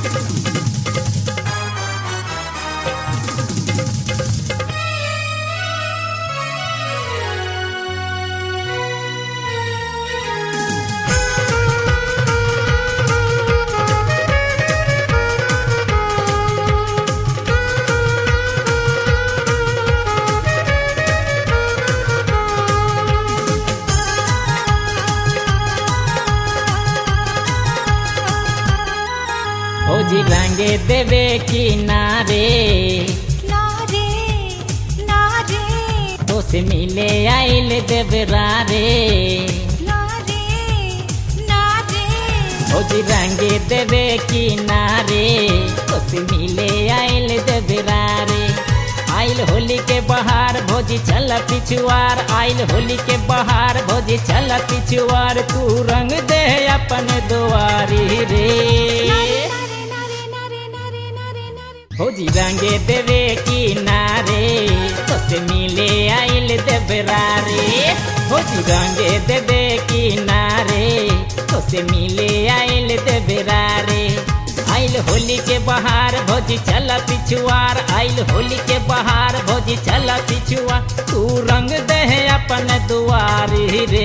भौजी रंगे देवे किनारे ना रे ना रे तो से मिले आइल देवरा रे ना रे ना रे भौजी रंगे देवे किनारे तो से मिले आइल देवरा रे आइल होली के बहार भोजी चल पिछुआर आइल होली के बहार भोजी चल पिछुआर तू रंग दे अपन दुआरी रे नारे नारे नारे नारे नारे नारे भौजी रंगे देवे किनारे तो से मिले आइल देवरा रे भौजी रंगे देवे किनारे तो से मिले आइल देवरा रे आइल होली के बहार भौजी चल पिछुआर आइल होली के बहार भौजी चल पिछुआर तू रंग दे अपन दुआरी रे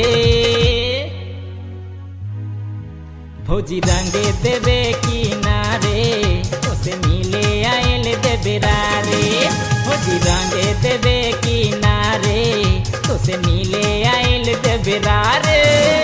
भौजी रंगे देवे किनारे उसे मिले आयल देवरा रे भौजी रंगे देवे किनारे उसे मिले आयल देवरा रे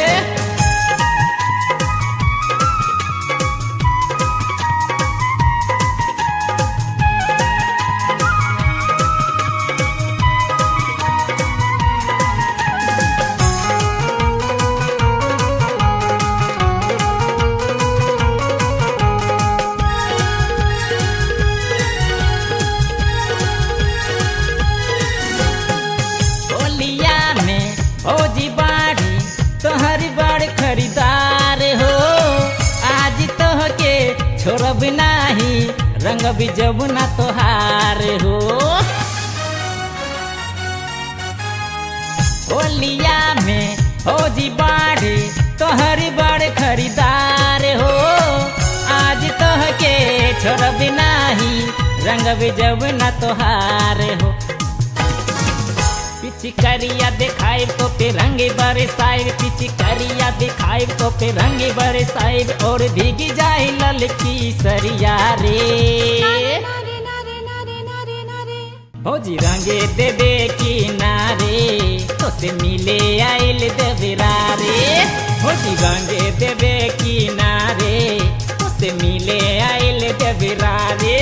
होलिया में भौजी बाड़ी तोहरी बड़ खरीदार हो आज तोह के छोड़ब नाही रंग भी जब ना तोहार हो होलिया में भौजी बाड़ी तोहरी बड़ खरीदार हो आज तोह के छोड़ब नाही रंग भी जब ना तोहार हो पिचकारिया दिखाई तो पे रंगे बरसाइब पिचकारिया दिखाई तो पे रंगे बरसाइब और भीगी जाए ललकी सरिया रे नारे नारे नारे नारे नारे भौजी रंगे देवे किनारे तो से मिले आइल देवरा रे भौजी रंगे देवे किनारे तो से मिले आइल देवरा रे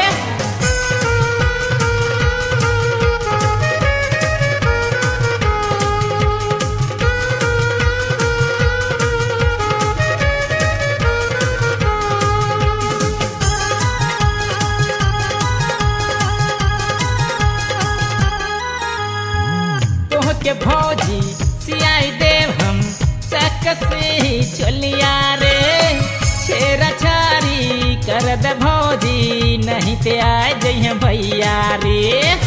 तोह के भौजी सियाई देव हम चक से ही चलिया रे छेरा छारी कर दे भौजी नहीं ते आए जइहे भैया रे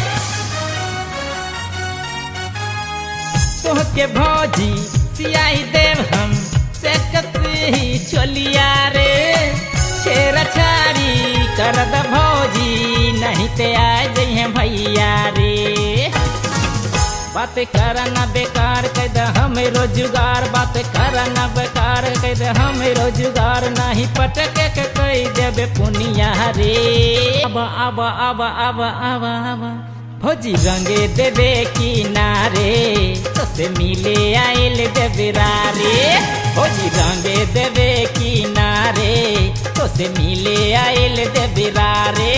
तोह के भौजी सियाई देव हम चक से ही चलिया रे छेरा छारी कर दे भौजी नहीं ते आए जइहे भैया रे बात करना बेकार कह दे हमें रोजगार बात करना बेकार कह दे हमें रोजगार नहीं पटके के कह देबे पुनिया रे अब अब अब अब अब अब भौजी रंगे देवे किनारे तो से मिले आइल देवरा रे भौजी रंगे देवे किनारे तो से मिले आइल देवरा रे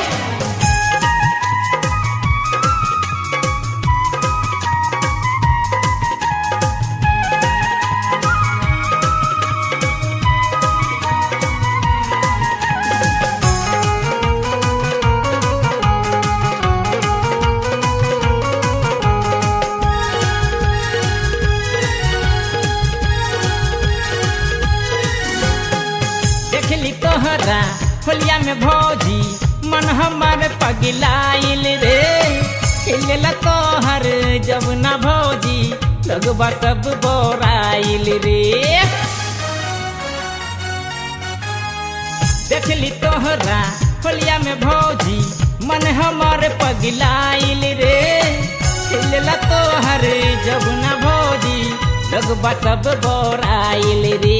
देखली तोहरा होलिया में भौजी मन हमर पगलाइल रे हिलला तोहर जब ना भौजी लगबा सब बोराइल रे देखली तोहरा होलिया में भौजी मन हमर पगलाइल रे खिलला तोहर जब न भौजी लगबा सब बोराइल रे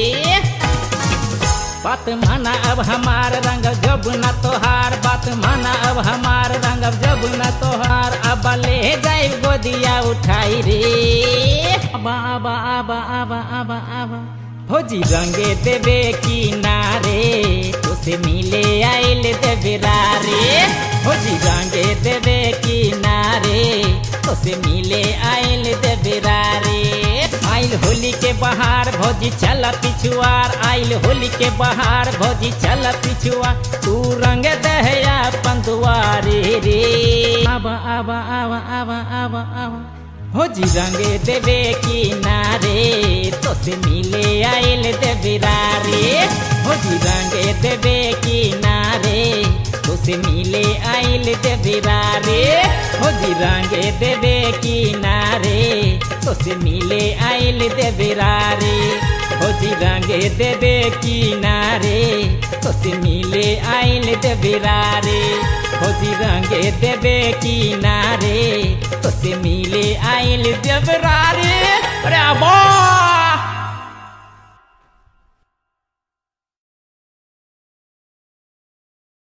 बात माना अब हमार रंग जब न तोहार बात माना अब हमार रंग जब न तोहार अब ले जाए गोदिया उठाई रे आबा आबा आबा आबा आबा आबा भौजी रंगे देवे की नारे उसे मिले आइल देवे रे भौजी रंगे देवे की नारे उसे मिले आइल देवे रे आइल होली के बहार भौजी चल पिछुआर आइल होली के बहार भौजी चल पिछुआ तू रंग दहया पंदुआरे रे आबा आबा आबा आबा आबा आबा भौजी रंगे देवे की नारे तो से मिले आइल देवे रे भौजी रंगे देवे की नारे तो से मिले आइल देवे रे भौजी रंगे देवे की नारे तो से मिले आइल देवे रे भौजी रंगे देवे की नारे तो से मिले आइल देवे रे भौजी रंगे देवे की नारे तो से मिले आइल देवे रे अरे बा